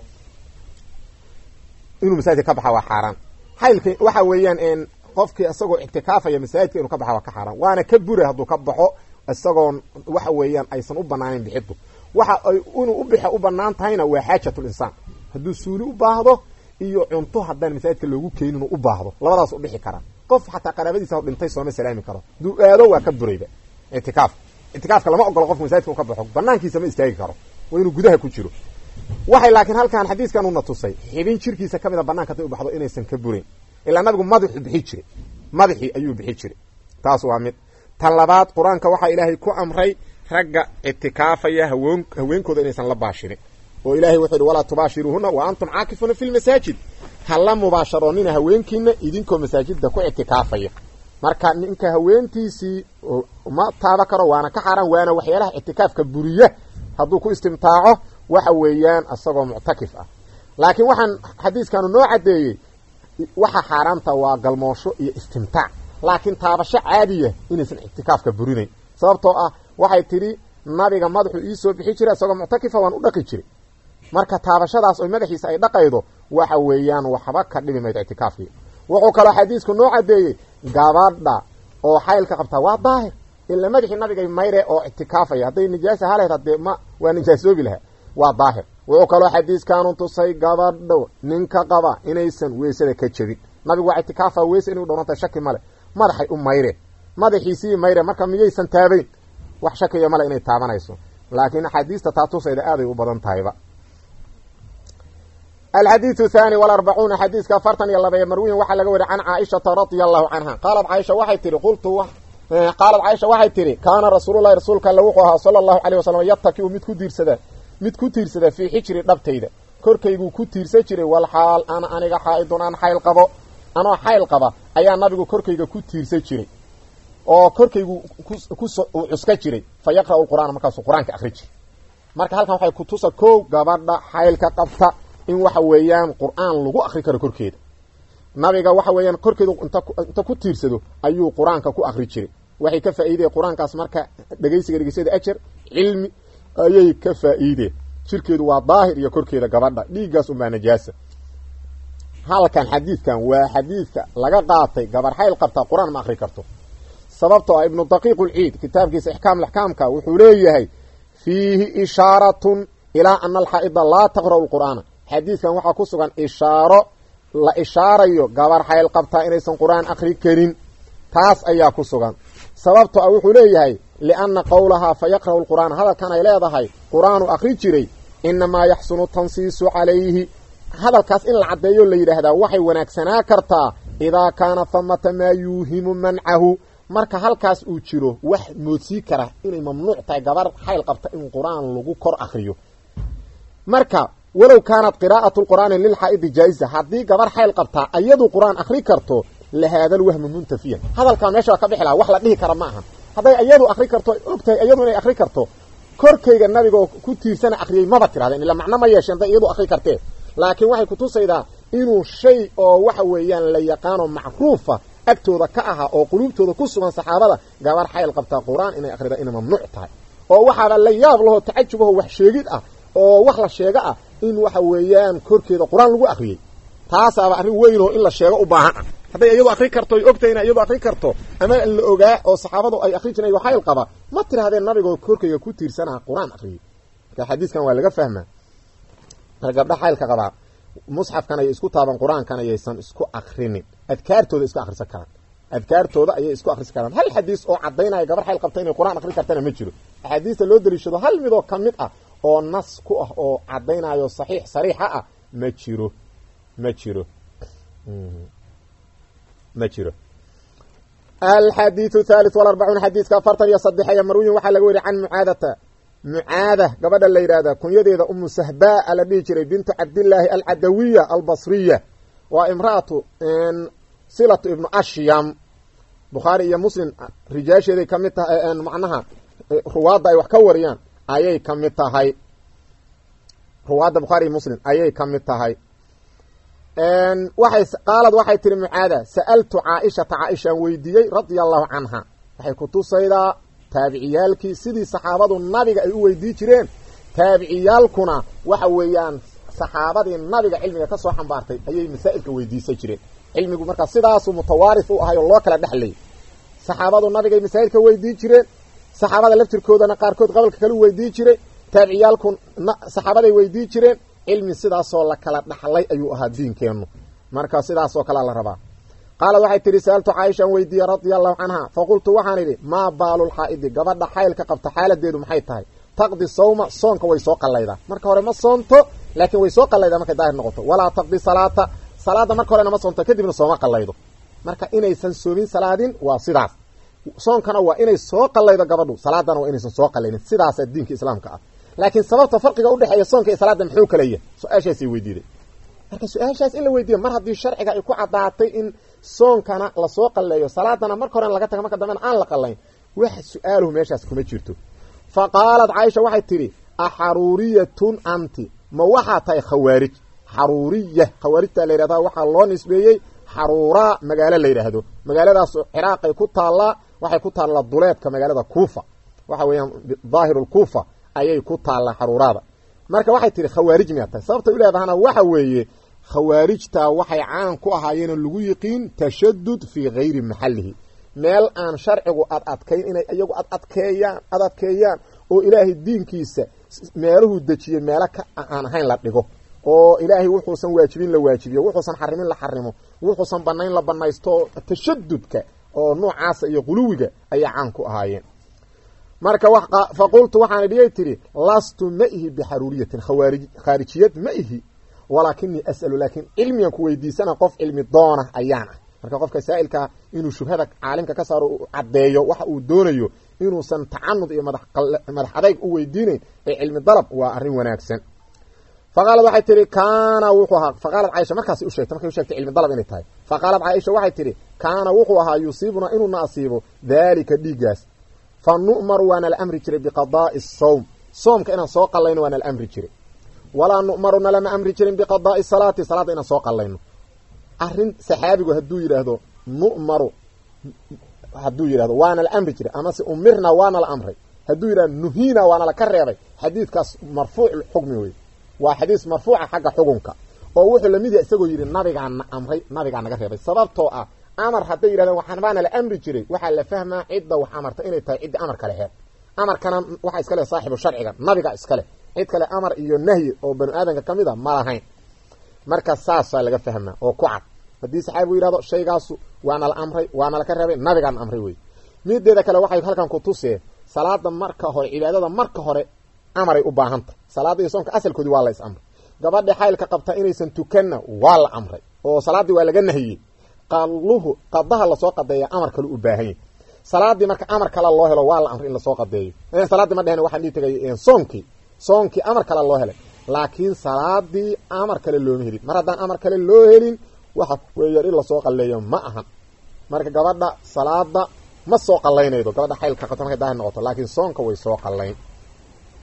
inuu masaajidka ka baxa waa xaaraan xaylka waxa weeyaan qofkii isagoo ictikaafaya masaajidka inuu ka baxa waa ka xaaraan waana ka bura hadduu ka baxo isagoon waxa weeyaan aysan u banaaneyn bixidu waxa ay inuu u bixa u banaan tahayna waa xaajatul insaan hadduu suuli u baahdo iyo cunto haddaan masaajidka loogu keenin inuu u baahdo labadaas u dhixi karaa qof xataa qaraabadiisa dhintay sooma salaami karo hadduu aado waa ka burayba ictikaaf ictikaafka lama ogolo qofka masaajidka u ka baxo banaankiisa ma istaagi karo waa inuu gudaha ku jiro waxay laakiin halkan xadiiskan una tusay xibin jirkiisa ka mida banaanka haday u baxdo inaysan ka burayn ilaa nabigu madaxu bixi jiray madaxii ayuu bixi jiray taas waa mid tan labaad qur-aanka waxaa ilaahay ku amray ragga ictikaafaya haween haweenkooda inaysan la baashirin oo ilahay wuxuu yihi walaa tubaashiruuhuna wa antum caakifuuna fi lmasaajid ha la mubaasharoonina haweenkiina idinkoo masaajidda ku ictikaafaya marka ninka haweentiisii ma taaba karo waana ka xaaraan waana waxyaalaha ictikaafka buriya hadduu ku istimtaaco waxa weeyaan isagoo muctakif ah laakiin waxaan xadiiskanu noo caddeeyey waxa xaaraanta waa galmoosho iyo istimtaac laakiin taabasho caadiya inaysan ictikaafka burinayn sababtoo ah waxay tidhi nabiga madaxu iisoo bixi jiray isagoo muctakifa waan u dhaqi jiray marka taabashadaas oo madaxiisa ay dhaqaydo waxa weeyaan waxba ka dhibi maydo ictikaafkii wuxuu kaloo xadiisku noo caddeeyey gabadha oo xaylka qabtaa waa daahir ila madaxii nabigay mayre oo ictikaafaya hadday nijaasa haleed hadee ma waa nijaasoobi lahaa waa daahir wuxuu kaloo xadiiskaanu tusay gabadho ninka qaba inaysan weysada ka jebin nabigu waa itikaafa weyse inay u dhowrantay shaki male madaxay u mayre madaxiisii mayre marka miyaysan taabayn wax shakiya male inay taabanayso laakiin axaadiista taa tusayda aaday u badan tahayba alxadiidu thaani walarbacuuna xadiiska afartan iyo labee marwiyin waxaa laga wariy can caaishata radia allahu canha qaalat caaisha waxay tihi qultu qaalat caaisha waxay tihi kaana rasuululahi rasuulka alle wuxuu ahaa sala allahu caleyh wasalam yatakiu mid ku tiirsada mid ku tiirsada fii xijri dhabtayda korkayguu ku tiirsan jiray walxaal ana aniga xaa-idun aan xayl qabo anoo xayl qaba ayaa nabigu korkayga ku tiirsan jiray oo korkaygu kus cuska jiray fa yaqra'u lqur'aana markaasuu qur-aanka akri jiray marka halkan waxay kutusa kow gabadha xaylka qabta in waxa weeyaan qur-aan lagu akri karo korkeeda nabiga waxa weeyaan korkeedu inta ku tiirsado ayuu qur-aanka ku akri jiray waxay ka faa'iideen qur-aankaas marka dhegeysiga dhegeysada ajar cilmi ayay ka faa'iideen jirkeedu waa daahir iyo korkeeda gabadha dhiiggaas unbaa najaasa halkan xadiidkan waa xadiidka laga qaatay gabar xayl qabtaa qur-aan ma akri karto sababtoo ah ibnu daqiiq ulciid kitaabkiisa ixkaam laxkaamka wuxuu leeyahay fiihi ishaaratun ilaa ana alxaa'ida laa taqra'u lqur'aana xadiidkan waxaa ku sugan ishaaro la ishaarayo gabar xayl qabtaa inaysan qur-aan akri karin taas ayaa ku sugan sababto ah wuxuu leeyahay lianna qowlahaa fa yaqra'u lqur'aana hadalkan ay leedahay qur-aanu akri jiray inamaa yaxsunu tansiisu calayhi hadalkaas in la caddeeyo la yidhaahdaa waxay wanaagsanaa kartaa idaa kaana famata maa yuuhimu mancahu marka halkaas uu jiro wax moodsii kara inay mamnuuc tahay gabar xayl qabta in qur-aan lagu kor akriyo marka walow kaanat qiraa'atu lqur'aani lilxaa'idi jaa-isa haddii gabar xayl qabtaa ayadu qur-aan akri karto lahaada lwahmu muntafiyan hadalkaa meesha waa ka bixi laha wax la dhihi kara ma aha hadday iyadu akri karto ogtahay iyadu inay akri karto korkayga nabigaoo ku tiirsana akriyey maba tirahdeen ila macno ma yeesheen hadday iyadu akri kartee laakiin waxay kutusaydaa inuu shay oo waxa weeyaan la yaqaano macruufa agtooda ka ahaa oo quluubtooda ku sugan saxaabada gabar xayl qabtaa qur-aan inay akrida inay mamnuuc tahay oo waxaaba la yaab lahoo tacajubaho wax sheegid ah oo wax la sheego ah in waxa weeyaan korkeeda qur-aan lagu akriyey taasaaba arrin weynoo in la sheego u baahan ah hadday iyadu akri karto y ogtahay ina iyadu akri karto ama la ogaa oo saxaabadu ay akri jireen xayl qaba ma tirahdeen nabigoo korkayga ku tiirsanaa qur-aan akriyey marka xadiiskan waa laga fahmaa marka gabdha xaylka qabaa musxafkan ayay isku taaban qur-aankan ayaysan isku akrinin adkaartooda isku akrisan karaan adkaartooda ayay isku akrisan karaan hal xadiis oo cadaynaya gabar xayl qabta inay qur-aan akri kartana ma jiro axaadiista loo daliishado hal midoo ka mid ah oo nas ku ah oo cadaynayo saxiix sariixa ah ma jiro ma jiro ma jiro alxadiiu thalith walarbacuun xadiiska afartan iyo sadexeeya marwiyin waxaa laga weriy can mucaadata mucaada gabadha la yidhahda kunyadeeda umu sahbaa la dhihi jiray bintu cabdillaahi alcadawiya albasriya waa imraatu silatu ibnu ashyam bukhaari iyo muslim rijaasheeday ka mid tahay macnaha ruwaadda ay wax ka wariyaan ayay ka mid tahay ruwaadda bukhaari iyo muslim ayay ka mid tahay waxay qaalad waxay tihi mucaada sa'altu caaishata caaishaan weydiiyey radia allahu canha waxay kutusaydaa taabiciyaalkii sidii saxaabadu nabiga ay u weydii jireen taabiciyaalkuna waxa weeyaan saxaabadii nabiga cilmiga ka soo xambaartay ayay masaa'ilka weydiisan jireen cilmigu markaa sidaasuu mutawaarif u ahay oo loo kala dhexlayay saxaabadu nabigay masaa'ilka weydii jireen saxaabada laftirkoodana qaarkood qabalka kale u weydii jiray taabiciyaalku saxaabaday weydii jireen cilmi sidaasoo la kala dhaxlay ayuu ahaa diinkeennu marka sidaasoo kalea la rabaa qaalad waxay tihi sa'altu caaishaan weydiiyey radia allahu canha faqultu waxaan idhi maa baalulxaa'idi gabadha xaylka qabta xaaladeedu maxay tahay taqdi sawma soonka way soo qallaydaa marka hore ma soonto laakiin way soo qallaydaa markay daahir noqoto walaa taqdi salaata salaada marka horena ma soonto kadibna sooma qallaydo marka inaysan soomin salaadin waa sidaas soonkana waa inay soo qallaydo gabadhu salaadana waa inaysan soo qallaynin sidaasaa diinka islaamka ah laakiin sababta farqiga udhexeeya soonka iyo salaada muxuu kala yahay su-aashaasay weydiiday marka su-aashaas in la weydiiyo mar haddii sharciga ay ku caddaatay in soonkana lasoo qalleeyo salaadana marka horena laga taga marka dambena aan la qallayn wax su-aaluhu meeshaas kuma jirto fa qaalat caaisha waxay tidhi axaruuriyatun anti ma waxaa tahay khawaarij xaruuriya khawaarijtaa la yidhahdaa waxaa loo nisbeeyey xaruuraa magaalo la yidhaahdo magaaladaas ciraaqay ku taallaa waxay ku taallaa duleedka magaalada kuufa waxa weeyaan daahirulkuufa ayay ku taallaa xaruuraada marka waxay tihi khawaarij miyaa tahay sababtay u leedahana waxa weeye khawaarijtaa waxay caan ku ahaayeenoo lagu yiqiin tashadud fii gayri maxallihi meel aan sharcigu ad adkayn inay iyagu ad adkeeyaan ad adkeeyaan oo ilaahay diinkiisa meeluhuu dejiyey meelo ka aan ahayn la dhigo oo ilaahay wuxuusan waajibin la waajibiyo wuxuusan xarimin la xarimo wuxuusan banayn la banaysto tashadudka oo noocaasa iyo quluwiga ayay caan ku ahaayeen marka fa qultu waxaan idhiyay tidhi lastu ma ihi bixaruuriyatin khawaarij khaarijiyad ma ihi walaakinii as'alu laakiin cilmigan ku weydiisana qof cilmi doona ayaan ah marka qofka saa'ilkaa inuu shubhada caalimka ka saaro u caddeeyo waxa uu doonayo inuusan tacanud iyo madax adayg u weydiinayn ee cilmi dalab waa arrin wanaagsan faqaalad waxay tihi kaana wuxuu ahaa faqaalad caaisha markaas u sheegtay markay u sheegtay cilmi dalab inay tahay faqaalad caaisha waxay tihi kaana wuxuu ahaa yusiibuna inuuna asiibo daalika dhiiggaas fa nu'maru waana la amri jiray biqadaa'i sawm soomka inaan soo qallayno waana la amri jiray walaa nu'maruna lama amri jirin biqadaa'i salaati salaadda inaan soo qallayno arrin saxaabigu hadduu yidhaahdo nu'maru hadduu yidhahdo waana la amri jiray amase umirna waana la amray hadduu yidhahdo nuhiina waana la ka reebay xadiidkaas marfuucxukmi wey waa xadiis marfuuca xagga xukunka oo wuxuu lamid yahay isagoo yidhi nabigaana amray nabigaa naga reebay sababtoo ah amar hadday yidhahdeen waxaan baana la amri jiray waxaa la fahmaa cidda wax amarta inay tahay ciddi amar kale heer amarkana waxaa iska leh saaxibu sharciga nabiga iska leh cid kale amar iyo nahyi oo banu aadamka ka mid a ma lahayn marka saasaa laga fahmaa oo ku cad haddii saxaabigu yidhahdo shaygaasu waana la amray waana laka reebay nabigaana amray wey mideeda kale waxay halkan ku tusee salaada marka hore cibaadada marka hore amaray u baahantah salaada iyo soomka asalkoodii waa la is amray gabadha xaylka qabta inaysan tukanna waa la amray oo salaaddii waa laga nahiyey qaluhu qadaha lasoo qadeeya amar kale u baahan yahy salaadii marka amar kale loo helo waa la amray in lasoo qadeeyo salaaddii ma dhehen waxaan dhii tagay soonkii soonkii amar kale loo helay laakiin salaadii amar kale looma helin mar haddaan amar kale loo helin waxa weeyaan in lasoo qalleeyo ma ahan marka gabadha salaada ma soo qallaynaydo gabadha xaylka qabta markay daahir noqoto laakiin soonka way soo qallayn